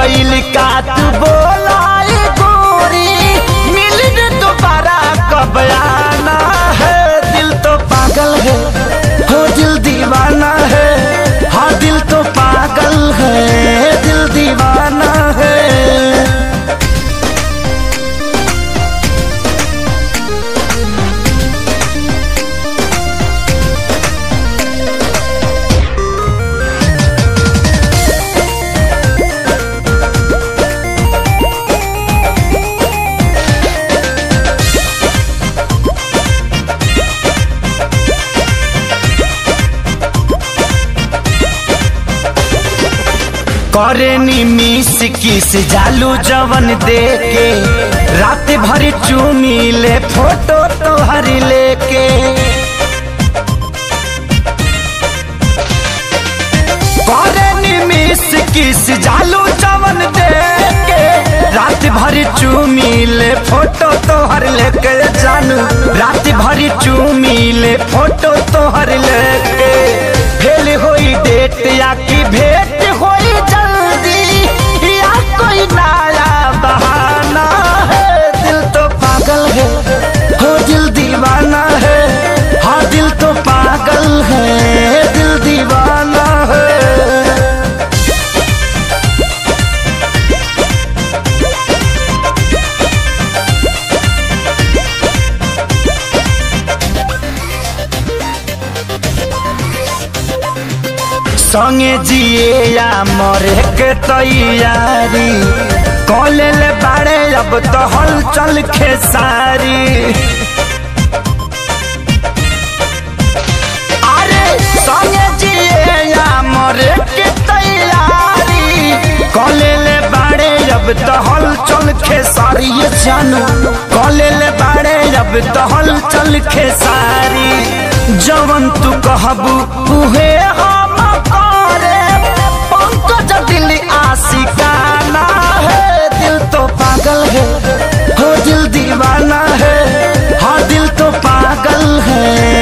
गईल का तू बोलाई गोरी मिलने दोबारा कब आना है दिल तो पागल है हो दिल दीवाना है हाँ दिल तो पागल है दिल दीवाना है करे नी मिस किस जालू जवन दे के रात भर चूमी ले फोटो तोहर लेके करे नी मिस किस जालू जवन दे के रात भर चूमी ले फोटो तोहर लेके जानू रात भर चूमी ले फोटो तोहर लेके फेल होई डेट या की भेंट होई जल्दी या कोई नया बहाना है दिल तो पागल है हो दिल दीवाना है हाँ दिल तो पागल है दिल दीवाना है संगे जिए या मरे के तैयारी कॉले ले बाड़े अब तो हलचल खेसारी अरे संगे जिए या मरे के तैयारी कॉले ले बाड़े अब तो हलचल खेसारी ये जानू कॉले ले बाड़े अब तो हलचल खेसारी जवन तू कहबू उहे हम करे पंकज दिल आशिकाना है दिल तो पागल है हो दिल दीवाना है हाँ दिल तो पागल है